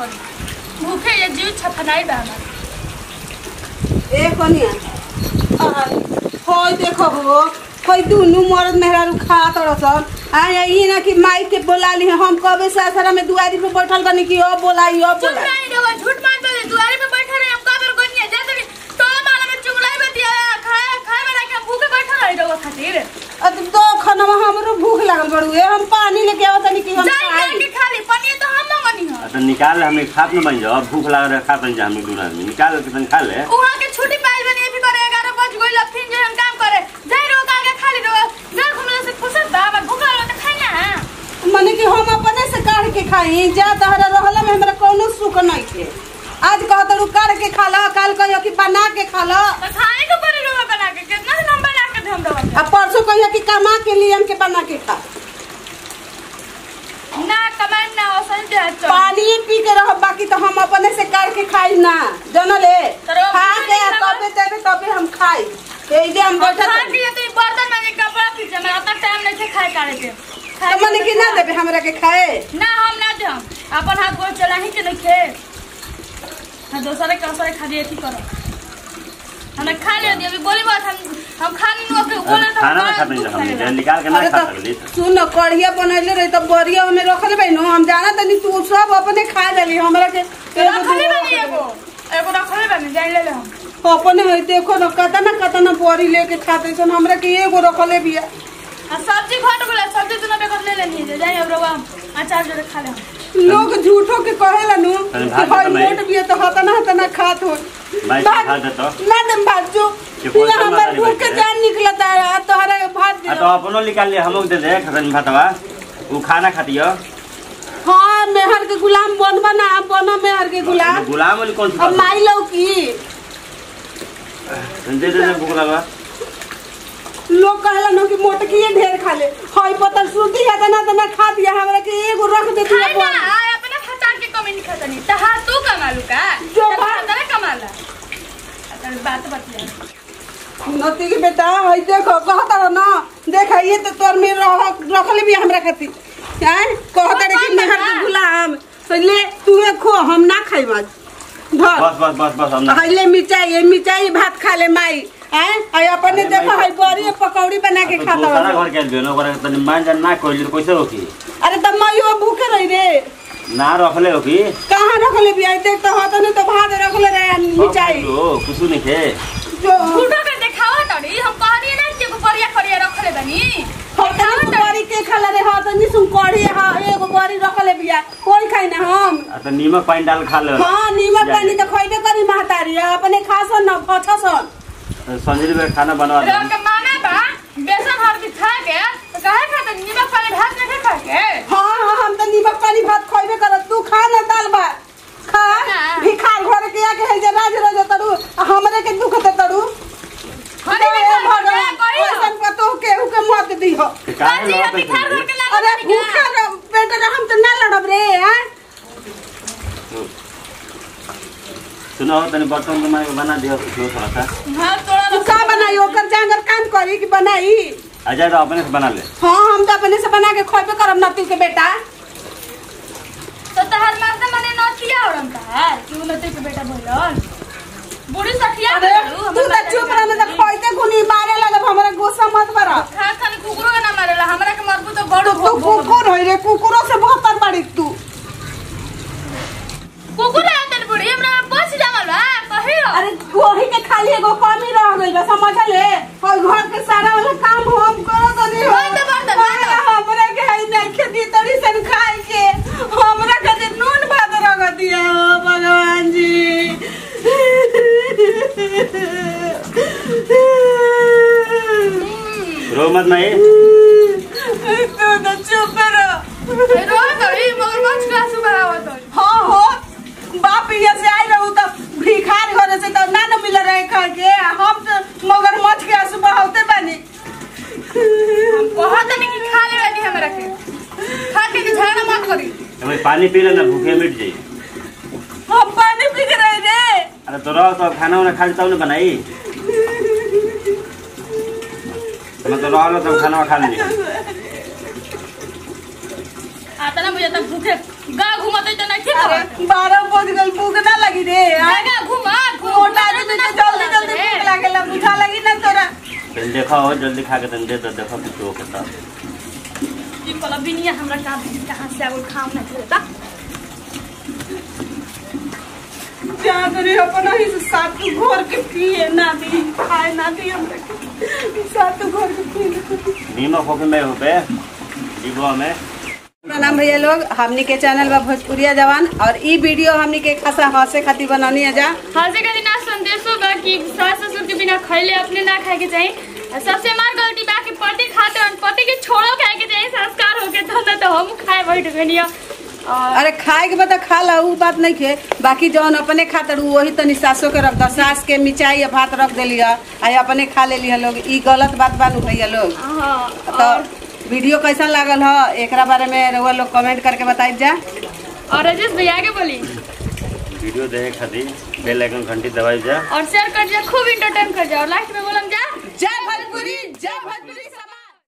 करी भूखे ये जीव छफनाई बा हमार ए कनिया होय देखो हो कोई दुनु मर्द मेहरारू खा तरसन आ ई ना कि माई के बोला ली हम कबे सासरा में दुआरी पे बैठल बनी कि ओ बोलाई ओ चुप बोलाई नहीं रहो झूठ मान दे दुआरे पे बैठे रहे हम काबर कोनी है जैसे भी टोला माला में चुगलाई में दिया खाए खाए बना के हम भूखे बैठे रही रहो खातिर अब तो खाना हमरो भूख लागल बड़ू ए हम पानी लेके आवत तनी कि हम जाई खाई जाके खाली पनीर तो हम मंगनी हो तो निकाल हमें खात न बन जाओ भूख लगा रहा खा बन जा हमें दूर आदमी निकाल के तन खा ले उहाँ के छुट्टी पाइल बनी भी करे 11 बज गइल अब फिर जे हम काम करे जाई रहो आगे खाली रहो जा घुमले से फुर्सत बा अब भूख लागल तो खाई ना मने कि हम अपने से काढ़ के खाई जा तहरा रहला में हमरा कोनो सुख नहीं थे आज कहत रू काढ़ के खा ला काल कहियो कि बना के खा ला तो खाए के पड़े रहो बना के कितना दिन हम बना के हम रहो आ परसों कहियो कि कमा के लिए हमके बना के खा ना कमान ना औसन दे चल पानी पी के रह बाकी तो हम अपने से काढ़ के खाई ना जनले तोरो खा के आ पानी तबे देबे तबे हम खाई ए जे हम बैठा खा के तो बर्तन में कपड़ा खींचे मेरा तक टाइम नहीं है खाए काढ़े के खाए तो मने कि ना देबे हमरा के खाए ना हम ना दे हम अपन हाथ गोड़ चला ही के नहीं खे हम दूसरे के असरे खा दिए थी करो हमने खा लिया दिया अभी बोली बात हम हम खानी नु के बोले तो खाना में खा बन जा हमें जे निकाल के ना अरे खा तो सकली सुन कढ़िया बनैले रही तो बरिया में रखल बे नो हम जाना तनी तू सब अपने खा लेली हमरा के एगो रखले दूगो बनी एगो एगो रखले बनी जान ले ले हम अपने है देखो न कतना कतना बोरी लेके खाते सन हमरा के एगो रखले बिया आ सब्जी घट गेला सब्जी तू ना बेकर ले लेनी है जाई अब रवा अचार जोड़े खा ले हम लोग झूठो के कहेला नु अरे कि भात भाई तो मैं- मोट बिया तो हतना हतना खात हो भाई भात- खा दे तो ना दम भात जो कि फिर पैसा हमर मांगली भूख के बैठे। जान निकलता है तोहरा के भात आ दे तो अपनो निकाल ले हमो दे दे खतन भातवा उ खाना खातियो हाँ मेहर के गुलाम बन बना बनो मेहर के गुलाम गुलाम वाली कौन सी अब बात माई लो की है? दे दे दे भूख लगा लोग कहला नो कि मोटकिए ढेर खा ले हई पतल सुती है तना तना खा दिया हमरा के एगो रख दे दिया खाई ना आ अपने खचार के कमी नहीं खाता नहीं तहा तू कमालू का जो तब बात- तने कमाला अतन बात बतिया नती के बेटा हई देखो कहता रहो ना देख ये तो तोर में रह रखले भी हमरा खातिर हैं कहता रे कि मेहर के गुलाम तो ले तू खो हम ना खाई आज धर बस बस बस बस हम ना हई ले मिर्चाई ये मिर्चाई भात खा ले माई हैं हई अपने अरे देखो माई- हई बड़ी पकौड़ी बना के तो खाता दूसरा रहो घर के बेनो ओकरा तनी मान जान ना कोइल कैसे होकी अरे तब माइयो भूखे रही रे ना रखले होकी कहाँ रखले भी आई देख तो होता नहीं तो भात रखले रहे मिर्चाई ओ कुछ नहीं खे जो फूटो के देखावा तड़ी हम कहनी ना कि एगो बढ़िया बढ़िया रखले बनी होता नहीं बड़ी के खला रे होता नहीं सुन कढ़ी हा एगो बड़ी रखले बिया कोई खाई ना हम आ तो नीमक पानी डाल खा ले हाँ नीमक पानी तो खइबे करी महतारी अपने खासन न फछसन संजरी में खाना बनवा दे लोग के माना बा बेसन हल्दी खा के तो काहे खाते नीमक पानी भात नहीं खा के हाँ हाँ हम तो नीमक पानी भात खइबे करत तू खा ना दाल भात खा हाँ। भिखार घर के आके है जे राज राज तड़ू आ हमरे के दुख दे तड़ू हनी में खा के भगवान कहियो ओइसन पतो केहू के मत दीहो काहे काजी लड़त हम बिखार है घर के लागे अरे बनी भूखा का रह बेटा रे, हम तो ना लड़ब रे हैं सुनो तनी बर्तन तो मैं बना दियो कुछ थोड़ा सा हां तोड़ा तू का बनाई ओकर जांगर काम करी कि बनाई आजा तो अपने से बना ले हाँ हम तो अपने से बना के खइबे करब नती के बेटा तो तहर मारते मने नथिया उड़न तहर कि उ नती के बेटा भइलन बूढ़ी सठिया अरे तू तो चुप रह ना तो खइते खुनी मारे लगब हमरा गुस्सा मत बरा खा खाली कुकुरो के ना मारेला हमरा के मरबू तो तू बड़ तू कुकुर होई रे कुकुरो से बहतर बाड़ी तू कुकुर आतन बूढ़ी हमरा बच जावल बा कहियो अरे वही के खाली एगो कमी रह गइल बा समझ ले और घर के सारा वाला काम हम करो तो नहीं हो होई तो बर्तन, होई तो। हमरा के है नहीं खेती तड़ी सन खाए के हमरा के नून भात रख दिया हो भगवान जी रो मत नहीं तू तो चुप रहो रो तड़ी मगर मच का सुबह आवत हाँ हो बाप ये से आई रहू तो भिखार घरे से तो ना न मिल रहे खा के हम तो मगर मछ के आंसू बहाते बानी हम कहत नहीं कि खा ले वाली हमरा के खा के के झगड़ा मत करी अबे पानी पी ले ना भूखे मिट जाई हम पानी पी के रहे रे अरे तो रहो तो खाना वाना खा लेता हूँ ना बनाई मैं तो रहो तो खाना खा लेंगे आता ना मुझे तब भूखे गाँव घूमते तो नहीं ठीक अरे है बारह बज गल भूख ना लगी रे आय, जगह घूमा मोटा आदमी के जल्दी जल्दी भूख लागेला बुझा लगी ना तोरा तन देखो हो जल्दी खा के तन दे तो देखो कुछ हो के तब ये कल बिनिया हमरा कहाँ कहाँ से आगो खाम ना देता जा करे अपन ही से सात घोर के पिए ना दी खाए ना दी हम सात घोर के पिए नीमक होके में हो पे डिब्बा में प्रणाम भैया लोग हमनी के चैनल बा भोजपुरिया जवान और ई वीडियो हमनी के खासा हंसे खातिर बनानी है जा हंसे का दिन संदेश होगा कि सास ससुर के बिना खैले अपने ना खाए के चाहिए और सबसे हमार गलती बा कि पति खाते और पति के छोड़ो खाए के चाहिए संस्कार होके तो ना तो हम खाए बैठ गनी और अरे खाए के बता खा ला ऊ बात नहीं खे बाकी जौन अपने खातर ऊ वही तनी सासो के रख द सास के मिचाई या भात रख देली है आ अपने खा लेली है लोग ई गलत बात बानू भैया लोग हाँ तो वीडियो कैसा लागल ह एकरा बारे में रउआ लोग कमेंट करके बताई जा और राजेश भैया के बोली वीडियो देखे खातिर बेल आइकन घंटी दबाई जा और शेयर कर जा खूब इंटरटेन कर जा और लास्ट में बोली